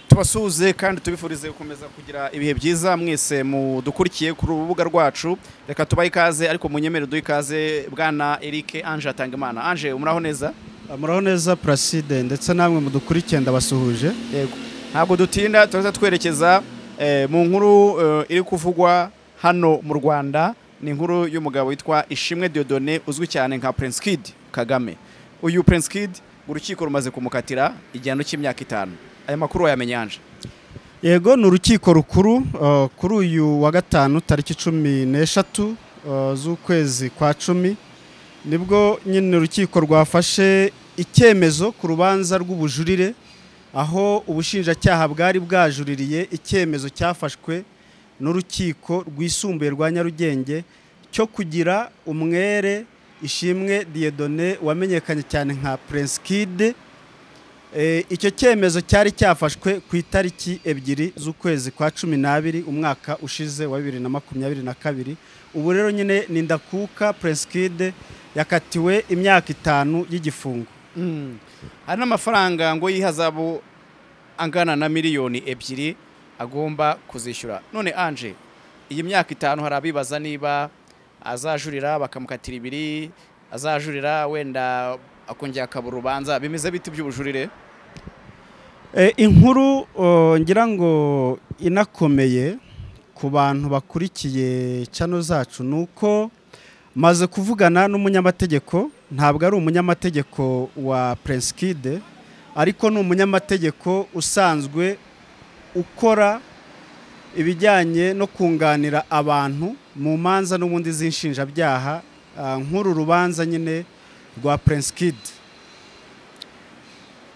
tubasuhuze kandi tubifurize gukomeza kugira ibihe byiza mwese mudukurikiye ku rubuga rwacu reka tubahe ikaze ariko munyemere duhe ikaze bwana Eric Ange Atangimana Ange umuraho neza muraho neza Placide ndetse namwe mudukurikiye ndabasuhuje yego ntabwo dutinda turaza twerekeza eh, mu nkuru eh, iri kuvugwa hano mu Rwanda ni inkuru y'umugabo witwa Ishimwe Dieudonné uzwi cyane nka Prince Kid Kagame uyu Prince Kid urukiko rumaze kumukatira igihano cy'imyaka itanu aya makuru wayamenye Ange yego ni urukiko rukuru uh, kuri uyu wa gatanu tariki cumi n'eshatu uh, z'ukwezi kwa cumi nibwo nyine urukiko rwafashe icyemezo ku rubanza rw'ubujurire aho ubushinjacyaha bwari bwajuririye icyemezo cyafashwe n'urukiko rwisumbuye rwa nyarugenge cyo kugira umwere ishimwe diyedone wamenyekanye cyane nka Prince Kid Eh, icyo cyemezo cyari cyafashwe ku itariki ebyiri z'ukwezi kwa cumi n'abiri umwaka ushize wa bibiri na makumyabiri na kabiri ubu rero nyine ni ndakuka Prince Kid yakatiwe imyaka itanu y'igifungo hari n'amafaranga ngo y'ihazabu angana na miliyoni ebyiri agomba kuzishyura none Ange iyi myaka itanu hari abibaza niba azajurira bakamukatira ibiri azajurira wenda akongera akaba urubanza bimeze biti by'ubujurire Eh, inkuru oh, ngira ngo inakomeye ku bantu bakurikiye chano zacu ni uko maze kuvugana n'umunyamategeko ntabwo ari umunyamategeko wa Prince Kid ariko ni umunyamategeko usanzwe ukora ibijyanye no kunganira abantu mu manza n'ubundi z'inshinjabyaha ah, nk'uru rubanza nyine rwa Prince Kid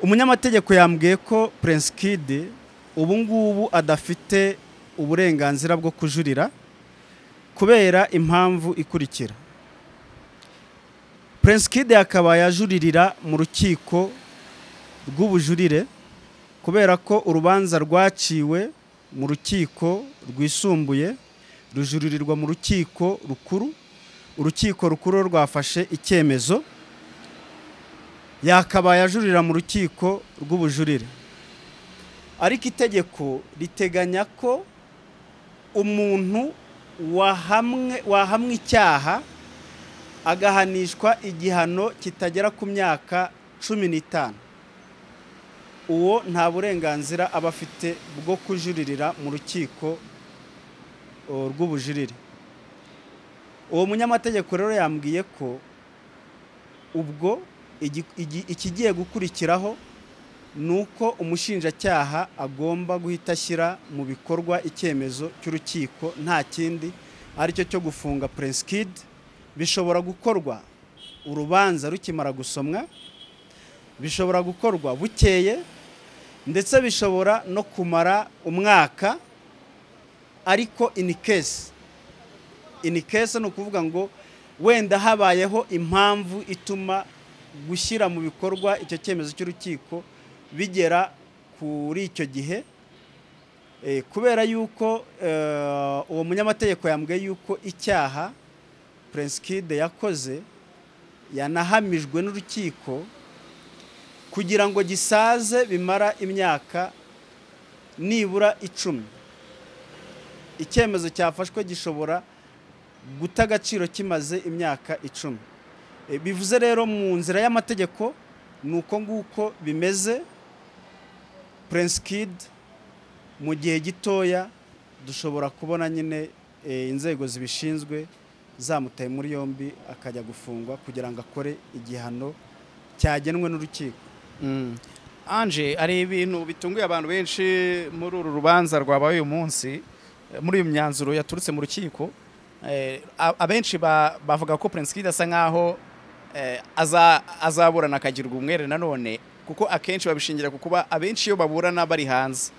umunyamategeko yambwiye ko Prince Kid ubu ngubu adafite uburenganzira bwo kujurira kubera impamvu ikurikira Prince Kid akaba yajuririra mu rukiko rw'ubujurire kubera ko urubanza rwaciwe mu rukiko rwisumbuye rujuririrwa mu rukiko rukuru urukiko rukuru rwafashe icyemezo yakabaye ajurira mu rukiko rw'ubujurire ariko itegeko riteganya ko umuntu wahamwe wahamwe icyaha agahanishwa igihano kitagera ku myaka cumi n'itanu uwo nta burenganzira aba afite bwo kujuririra mu rukiko uh, rw'ubujurire uwo munyamategeko rero yambwiye ko ubwo igi- igi- ikigiye gukurikiraho ni uko umushinjacyaha agomba guhita ashyira mu bikorwa icyemezo cy'urukiko nta kindi aricyo cyo gufunga Prince Kid bishobora gukorwa urubanza rukimara gusomwa bishobora gukorwa bukeye ndetse bishobora no kumara umwaka ariko in case in case ni ukuvuga ngo wenda habayeho impamvu ituma gushyira mu bikorwa icyo cyemezo cy'urukiko bigera kuri icyo gihe Eh, kubera yuko eh, uwo munyamategeko yambwiye yuko icyaha Prince Kid yakoze yanahamijwe n'urukiko kugira ngo gisaze bimara imyaka nibura icumi icyemezo cyafashwe gishobora guta agaciro kimaze imyaka icumi E, bivuze rero mu nzira y'amategeko ni uko nguko bimeze Prince Kid mu gihe gitoya dushobora kubona nyine e, inzego zibishinzwe zamutaye muri yombi akajya gufungwa kugira ngo akore igihano cyagenwe n'urukiko Ange hari ibintu bitunguye abantu benshi muri uru rubanza rwabaye uyu munsi eh, muri uyu myanzuro yaturutse mu rukiko eh, a- abenshi ba- bavuga ko Prince Kid asa nkaho eh, aza- azaburana akagirwa umwere nanone kuko akenshi babishingira ku kuba abenshi iyo baburana bari hanze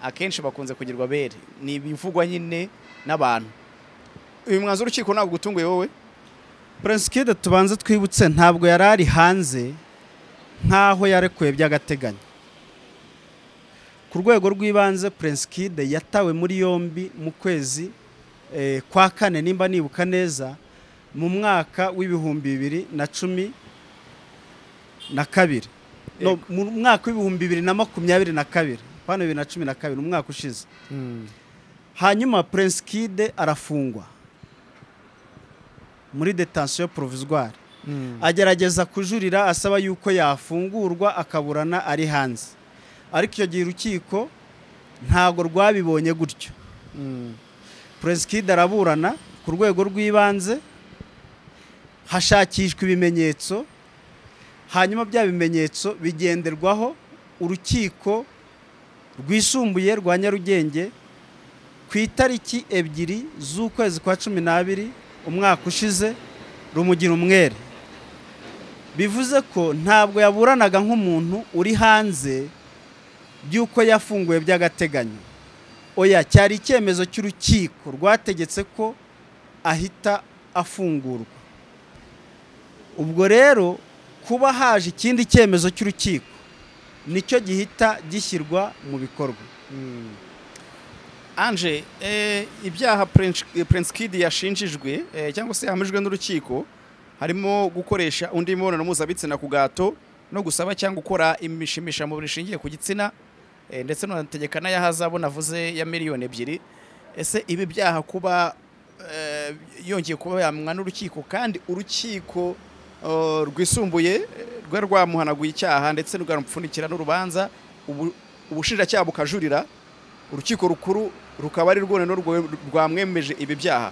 akenshi bakunze kugirwa bere ni ibivugwa nyine n'abantu uyu mwanzuro urukiko ntabwo ugutunguye wowe Prince Kid tubanze twibutse ntabwo yari ari hanze nk'aho yarekuye by'agateganyo ku rwego rw'ibanze Prince Kid yatawe muri yombi mu kwezi eh, kwa kane nimba nibuka neza mu mwaka w'ibihumbi bibiri na cumi na kabiri no, mu mwaka w'ibihumbi bibiri na makumyabiri na kabiri hano bibiri na cumi na kabiri umwaka ushize hanyuma prince kide arafungwa muri detansiyo provizwari agerageza kujurira asaba yuko yafungurwa akaburana ari hanze ariko icyo gihe urukiko ntago rwabibonye gutyo prince kide araburana ku rwego rw'ibanze hashakishwa ibimenyetso hanyuma bya bimenyetso bigenderwaho urukiko rwisumbuye rwa nyarugenge ku itariki ebyiri z'ukwezi kwa cumi n'abiri umwaka ushize rumugira umwere bivuze ko ntabwo yaburanaga nk'umuntu uri hanze by'uko yafunguwe by'agateganyo oya cyari icyemezo cy'urukiko rwategetse ko ahita afungurwa ubwo rero kuba haje ikindi cyemezo cy'urukiko nicyo gihita gishyirwa mu bikorwa anje ibyaha prince kid yashinjijwe eh, cyangwa se yahamijwe n'urukiko harimo gukoresha undi mibonano mpuzabitsina ku gato no gusaba cyangwa gukora imishimishamubiri ishingiye ku gitsina eh, ndetse n'unategeka n'ayahazabu navuze ya miliyoni ebyiri ese ibi byaha kuba eh, yongeye kuba yamwa n'urukiko kandi urukiko eh, rwisumbuye eh, rwari rwamuhanaguye icyaha ndetse rukamupfunikira n'urubanza ubu- ubushinjacyaha bukajurira urukiko rukuru rukaba ari rwo noneho rwo- rwamwemeje ibi byaha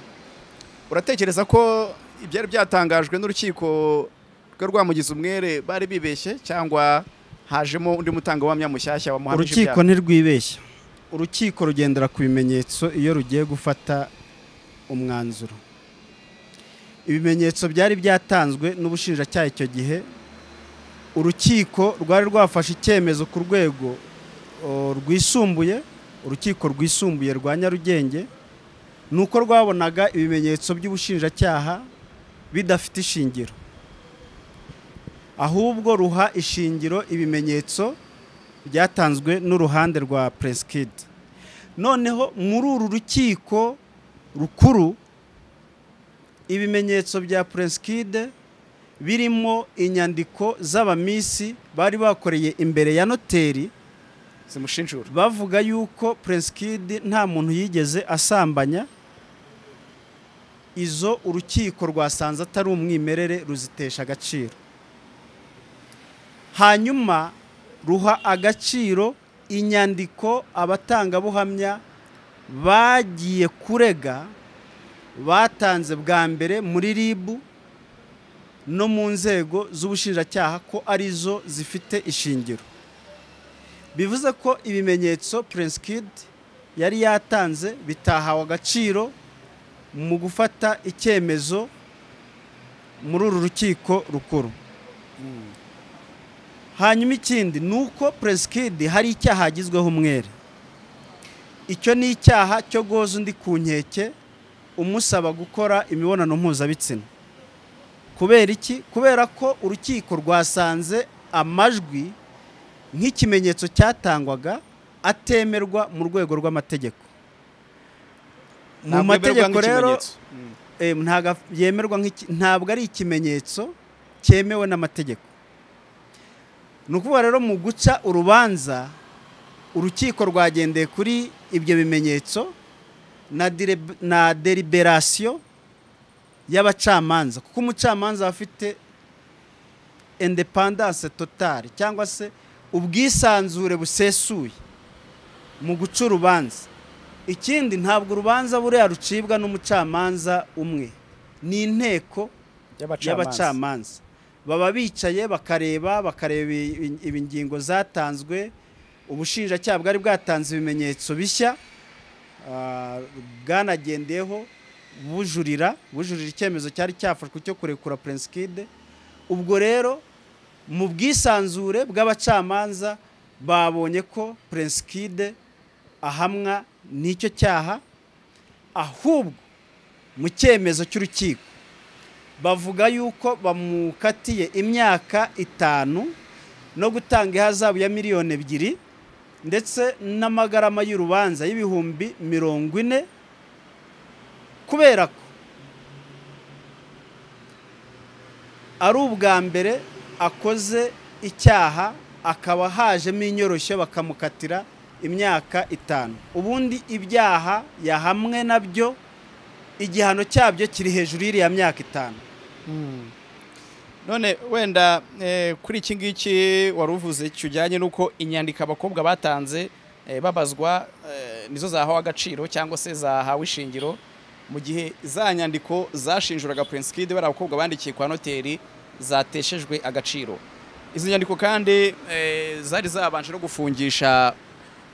uratekereza ko ibyari byatangajwe n'urukiko rwari rwamugize umwere bari bibeshye cyangwa hajemo undi mutangabuhamya mushyashya wamuhamije urukiko ibyaha ntirwibeshya urukiko rugendera ku bimenyetso iyo rugiye gufata umwanzuro ibimenyetso byari byatanzwe n'ubushinjacyaha icyo gihe urukiko rwari rwafashe icyemezo ku rwego o, rwisumbuye urukiko rwisumbuye rwa nyarugenge ni uko rwabonaga ibimenyetso by'ubushinjacyaha bidafite ishingiro ahubwo ruha ishingiro ibimenyetso byatanzwe n'uruhande rwa Prince Kid noneho muri uru rukiko rukuru ibimenyetso bya Prince Kid birimo inyandiko z'abamisi bari bakoreye imbere ya noteri zimushinjura bavuga yuko Prince Kid nta muntu yigeze asambanya izo urukiko rwasanze atari umwimerere ruzitesha agaciro hanyuma ruha agaciro inyandiko abatangabuhamya bagiye kurega batanze bwa mbere muri RIB no mu nzego z'ubushinjacyaha ko arizo zifite ishingiro bivuze ko ibimenyetso Prince Kid yari yatanze bitahawe agaciro mu gufata icyemezo muri uru rukiko rukuru hanyuma ikindi ni uko Prince Kid hari icyaha agizweho umwere icyo ni icyaha cyo goza undi ku nkeke umusaba gukora imibonano mpuzabitsina kubera iki kubera ko urukiko rwasanze amajwi nk'ikimenyetso cyatangwaga atemerwa mu rwego rw'amategeko mu Ntabwo yemerwa mategeko rero nk'ikimenyetso. Mm. eh, ntago yemerwa nk'iki- ntabwo ari ikimenyetso cyemewe n'amategeko ni ukuvuga rero mu guca urubanza urukiko rwagendeye kuri ibyo bimenyetso na dire- na deliberasiyo y'abacamanza kuko umucamanza aba afite independance totale cyangwa se ubwisanzure busesuye mu guca urubanza ikindi ntabwo urubanza buriya rucibwa n'umucamanza umwe ni inteko y'abacamanza baba bicaye bakareba bakareba ibi- ibi ngingo zatanzwe ubushinjacyaha bwari bwatanze ibimenyetso bishya ah, bwanagendeyeho bujurira bujurira icyemezo cyari cyafashwe cyo kurekura Prince Kid ubwo rero mu bwisanzure bw'abacamanza babonye ko Prince Kid ahamwa n'icyo cyaha ahubwo mu cyemezo cy'urukiko bavuga yuko bamukatiye imyaka itanu no gutanga ihazabu ya miliyoni ebyiri ndetse n'amagarama y'urubanza y'ibihumbi mirongo ine kubera ko ari ubwa mbere akoze icyaha akaba hajemo inyoroshyo bakamukatira imyaka itanu ubundi ibyaha yahamwe nabyo igihano cyabyo kiri hejuru y'iriya myaka itanu none wenda eh, kuri iki ngiki wari uvuze kijyanye n'uko inyandiko abakobwa batanze eh, babazwa eh, nizo zahawe agaciro cyangwa se zahawe ishingiro mu gihe za nyandiko zashinjuraga Prince Kid bari abakobwa bandikiye kwa noteri zateshejwe agaciro izo nyandiko kandi eh, zari zabanje no gufungisha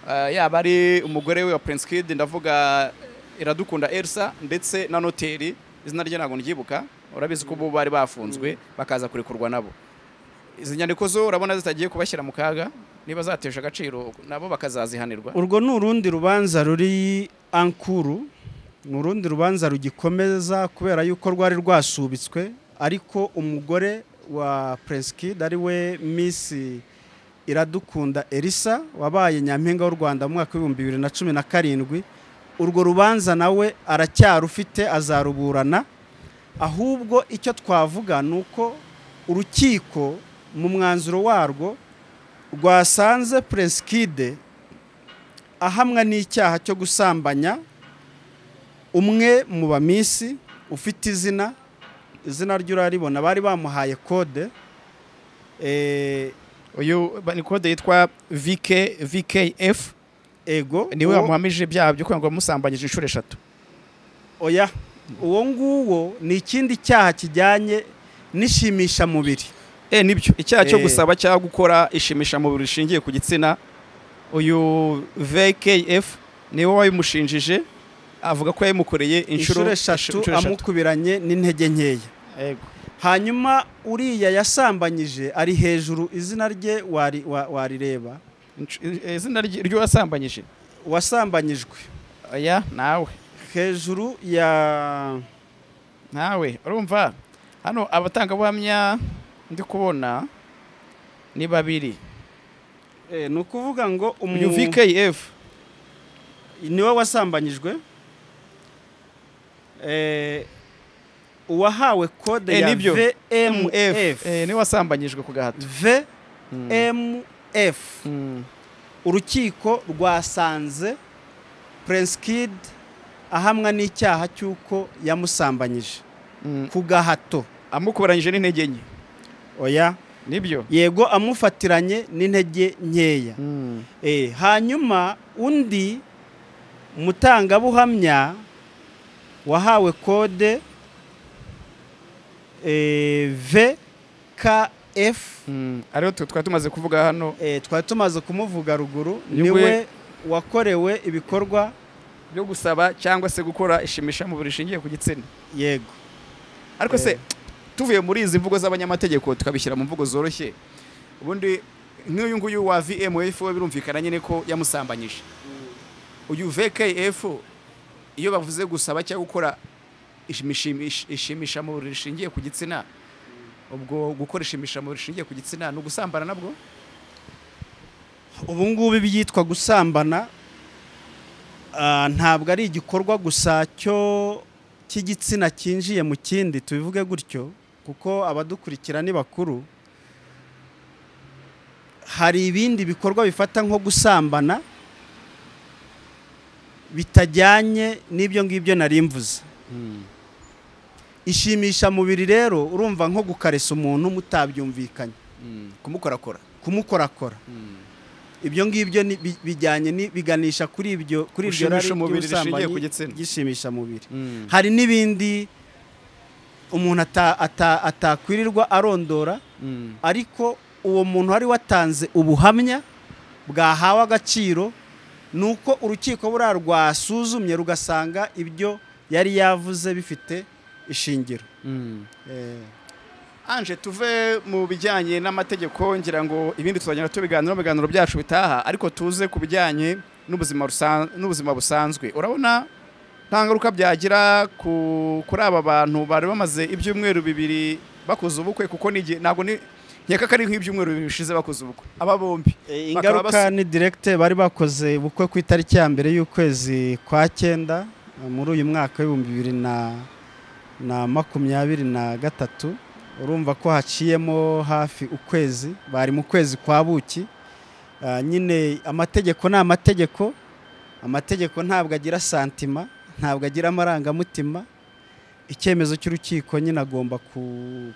eh, yaba ari umugore we wa Prince Kid ndavuga iradukunda Elsa ndetse na noteri izina rye ntabwo nryibuka urabizi ko bo bari bafunzwe bakaza kurekurwa nabo izi nyandiko zo urabona zitagiye kubashyira mu kaga niba zateje agaciro nabo bakazazihanirwa urwo ni urundi rubanza ruri ankuru ni urundi rubanza rugikomeza kubera yuko rwari rwasubitswe ariko umugore wa Prince Kid ari we Miss Iradukunda Elisa wabaye nyampinga w'u Rwanda mu mwaka w'ibihumbi bibiri na cumi na karindwi urwo rubanza nawe aracyarufite azaruburana ahubwo icyo twavuga ni uko urukiko mu mwanzuro warwo rwasanze Prince Kid ahamwa n'icyaha cyo gusambanya umwe mu bamisi ufite izina izina rye uraribona bari bamuhaye kode eh, uyu ba- ni kode yitwa VK VKF ego niwe uwo- wamuhamije ibyaha byo kwanga musambanyije inshuro eshatu oya uwo nguwo ni ikindi cyaha kijyanye n'ishimishamubiri eh nibyo icyaha cyo Eh. gusaba cyangwa gukora ishimisha mu buriri rishingiye ku gitsina uyu VKF niwe wabimushinjije avuga ko yabimukoreye inshuro inshuro eshatu inshuro amukubiranye n'intege nkeya Yego. hanyuma uriya yasambanyije ari hejuru izina rye wari- wa- warireba Insh- eh, izina rye- ry'uwasambanyije wasambanyijwe oya nawe hejuru ya nawe urumva hano abatangabuhamya ndi kubona ni babiri eh, ni ukuvuga ngo umu- uyu VKF niwe wasambanyijwe Eh, uwahawe kode Eh, ya nibyo. vmf eh, ni wasambanyijwe ku gahato vmf Mm. urukiko rwasanze prince kid ahamwa n'icyaha cy'uko yamusambanyije Mm. ku gahato amukubaranyije n'intege nke oya nibyo yego amufatiranye n'intege nkeya Eh, hanyuma undi mutangabuhamya wahawe kode eh, VKF Mm, ariyo twe twari tumaze kuvuga hano eh, twari tumaze kumuvuga ruguru Ni niwe we- wakorewe ibikorwa byo gusaba cyangwa se gukora ishimisha mu buriri rishingiye ku gitsina yego ariko se tuvuye muri izi mvugo z'abanyamategeko tukabishyira mu mvugo zoroshye ubundi nk'uyu nguyu wa vmf we birumvikana nyine ko yamusambanyije uyu vkf iyo bavuze gusaba cyangwa gukora ishimishimish- ishimisha mu buriri rishingiye ku gitsina ubwo gukora ishimisha mu buriri rishingiye ku gitsina ni ugusambana nabwo ubu ngubu ibyitwa gusambana ah, ntabwo ari igikorwa gusa cyo cy'igitsina cyinjiye mu kindi tubivuge gutyo kuko abadukurikira ni bakuru hari ibindi bikorwa bifata nko gusambana bitajyanye n'ibyo ngibyo nari mvuze ishimishamubiri rero urumva nko gukaresa umuntu mutabyumvikanye kumukorakora kumukorakora ibyo ngibyo ni- bi- bijyanye ni- biganisha kuri ibyo kuri ibyo Gushimisha rari umubiri ry'ubusambanyi, rishingiye ku gitsina. gishimisha mubiri Mm. hari n'ibindi umuntu ata- ata- atakwirirwa arondora ariko uwo muntu wari watanze ubuhamya bwahawe agaciro ni uko urukiko buriya rwasuzumye rugasanga ibyo yari yavuze bifite ishingiro Eh, anje tuve mu bijyanye n'amategeko ngira ngo ibindi tuzagenda tubiganira mu biganiro byacu bitaha ariko tuze ku bijyanye n'ubuzima rusan- n'ubuzima busanzwe urabona nta ngaruka byagira ku- kuri aba bantu bari bamaze ibyumweru bibiri bakoze ubukwe kuko n'igihe ntabwo ni nkeka ko ari nk'ibyumweru bibiri bishize bakoze ubukwe aba bombi Eh, Bakaba ingaruka ni direkite bari bakoze ubukwe ku itariki ya mbere y'ukwezi kwa cyenda eh, muri uyu mwaka w'ibihumbi bibiri na na makumyabiri na gatatu urumva ko haciyemo hafi ukwezi bari mu kwezi kwa buki Ah, nyine amategeko ni amategeko amategeko ntabwo agira santima ntabwo agira amarangamutima icyemezo cy'urukiko nyine agomba ku-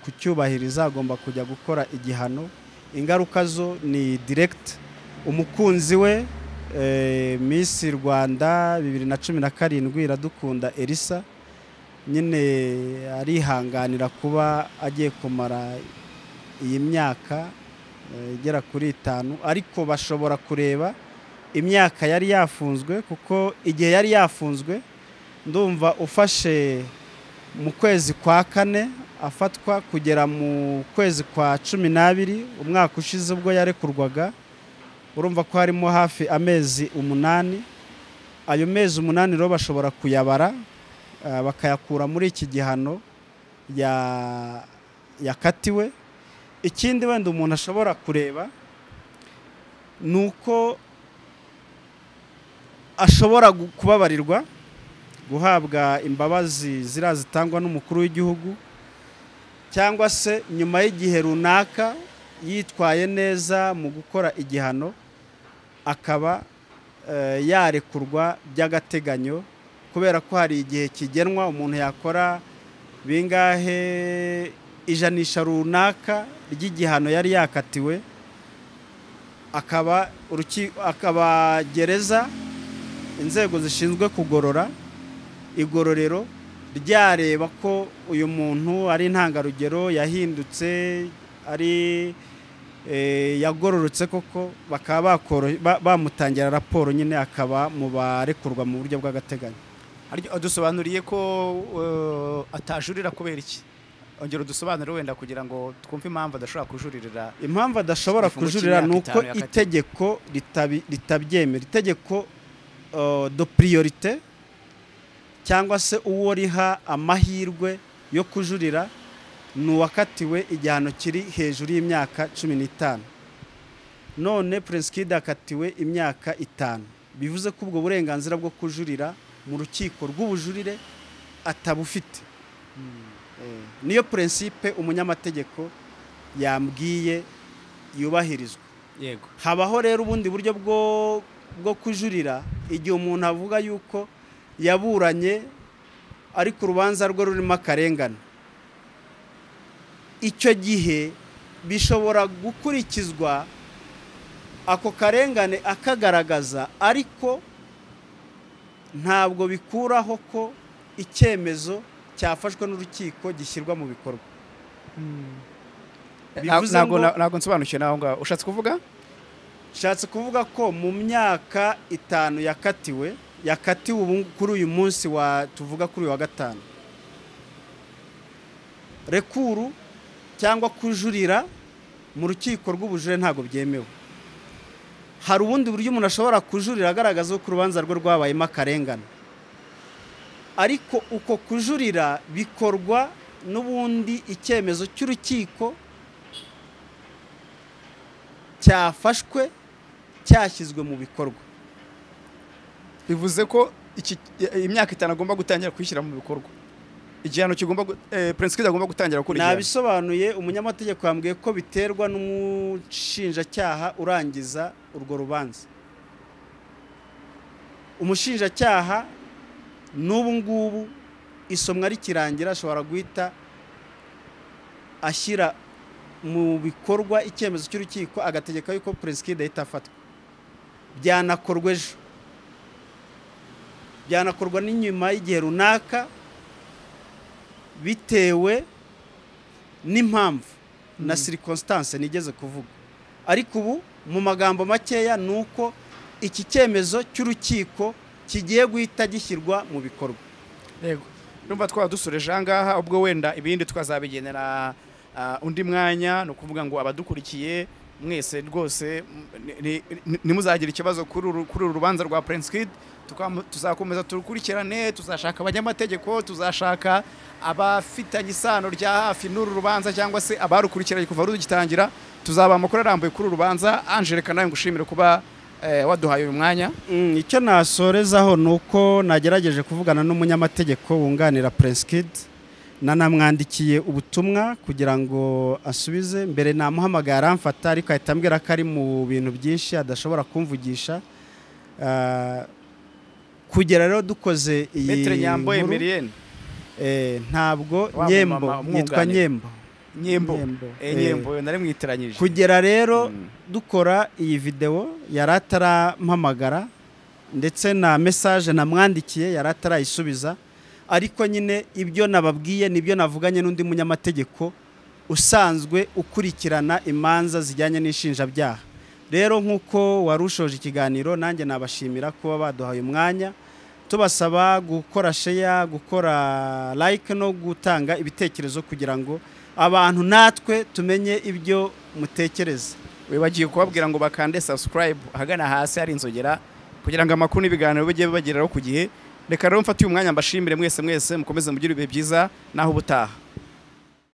kucyubahiriza agomba kujya gukora igihano ingaruka zo ni diregiti umukunzi we eh, Miss rwanda bibiri na cumi na karindwi iradukunda elisa nyine arihanganira kuba agiye kumara iyi myaka eh, igera kuri itanu ariko bashobora kureba imyaka yari yafunzwe kuko igihe yari yafunzwe ndumva ufashe mu kwezi kwa kane afatwa kugera mu kwezi kwa cumi n'abiri umwaka ushize ubwo yarekurwaga urumva ko harimo hafi amezi umunani ayo mezi umunani rero bashobora kuyabara ah, bakayakura muri iki gihano ya- yakatiwe ikindi wenda umuntu ashobora kureba ni uko ashobora gu- kubabarirwa guhabwa imbabazi ziriya zitangwa n'umukuru w'igihugu cyangwa se nyuma y'igihe runaka yitwaye neza mu gukora igihano akaba eh, yarekurwa by'agateganyo kubera ko hari igihe kigenwa umuntu yakora bingahe ijanisha runaka ry'igihano yari yakatiwe akaba uruki- akaba gereza inzego zishinzwe kugorora igororero ryareba ko uyu muntu ari intangarugero yahindutse ari eh, yagororotse koko bakaba bakoro- ba- bamutangira raporo nyine akaba mu barekurwa mu buryo bw'agateganyo dusobanuriye ko eh, atajurira kubera iki ongera udusobanurire wenda kugira ngo twumve impamvu adashobora kujuririra impamvu adashobora Igifungo kujurira ni cy'imyaka uko itanu yakatiwe. itegeko ritabi- ritabyemera itegeko uh, do priorite cyangwa se uwo riha amahirwe yo kujurira ni uwakatiwe igihano kiri hejuru y'imyaka cumi n'itanu none prinskid akatiwe imyaka itanu bivuze ko ubwo burenganzira bwo kujurira mu rukiko rw'ubujurire atabufite Eh, niyo prinsipe umunyamategeko yambwiye yubahirizwa yego habaho rero ubundi buryo bwo bwo kujurira igihe umuntu avuga yuko yaburanye ariko urubanza rwe rurimo akarengane icyo gihe bishobora gukurikizwa ako karengane akagaragaza ariko ntabwo bikuraho ko icyemezo cyafashwe n'urukiko gishyirwa mu bikorwa Bivuze ntabwo ngo- ntabwo nsobanukiwe naho ngaho ushatse kuvuga nshatse kuvuga ko mu myaka itanu yakatiwe yakatiwe ubu kuri uyu munsi wa tuvuga kuri uyu wa gatanu rekuru cyangwa kujurira mu rukiko rw'ubujurire ntabwo byemewe hari ubundi buryo umuntu ashobora kujurira agaragaza ko urubanza rwe rwabayemo akarengane ariko uko kujurira bikorwa n'ubundi icyemezo cy'urukiko cyafashwe cyashyizwe mu bikorwa bivuze ko iki imyaka itanu agomba gutangira kwishyira mu bikorwa igihano kigomba gu- eh, prince agomba gutangira gukora igihano nabisobanuye umunyamategeko yambwiye ko biterwa n'umushinjacyaha urangiza urwo rubanza umushinjacyaha n'ubu ngubu isomwa rikirangira ashobora guhita ashyira mu bikorwa icyemezo cy'urukiko agategeka yuko prinskid ahita afatwa byanakorwa ejo byanakorwa n'inyuma y'igihe runaka bitewe n'impamvu na circumstance nigeze kuvuga ariko ubu mu magambo makeya ni uko iki cyemezo cy'urukiko kigiye guhita gishyirwa mu bikorwa yego numva twaba dusoreje ahangaha ubwo wenda ibindi twazabigenera ah, undi mwanya ni ukuvuga ngo abadukurikiye mwese rwose mm, ni- ni- ni- ntimuzagire ikibazo kuri uru kuri uru rubanza rwa prince kid Tukam- tuzakomeza turukurikirane tuzashaka abanyamategeko tuzashaka abafitanye isano rya hafi n'uru rubanza cyangwa se abarukurikiranye kuva rugitangira tuzaba amakuru arambuye kuri uru rubanza angelika nawe ngushimire kuba eh, waduhaye uyu mwanya Mm, icyo nasorezaho ni uko nagerageje kuvugana n'umunyamategeko wunganira Prince Kid nanamwandikiye ubutumwa kugira ngo asubize mbere namuhamagaye aramfata ariko ahita ambwira ko ari mu bintu byinshi adashobora kumvugisha Ah, kugera rero dukoze iyi metero nyambo nkuru, emeriyeni eh, ntabwo Wa nyembo mumama yitwa umwunganira. nyembo nyembo Nyembo. Eh, nyembo nari mwitiranyije kugera rero Mm. dukora iyi videwo yari atarampamagara ndetse na mesaje namwandikiye yari atarayisubiza ariko nyine ibyo nababwiye nibyo navuganye n'undi munyamategeko usanzwe ukurikirana imanza zijyanye n'inshinjabyaha rero nk'uko wari ushoje ikiganiro nanjye nabashimira kuba baduhaye umwanya tubasaba gukora sheya gukora like no gutanga ibitekerezo kugira ngo abantu natwe tumenye ibyo mutekereza wibagiwe kubabwira ngo bakande subscribe ahagana hasi hari inzogera kugira ngo amakuru n'ibiganiro bijye bibageraho ku gihe reka rero mfate uyu mwanya mbashimire mwese mwese mukomeze mugire ibihe byiza naho ubutaha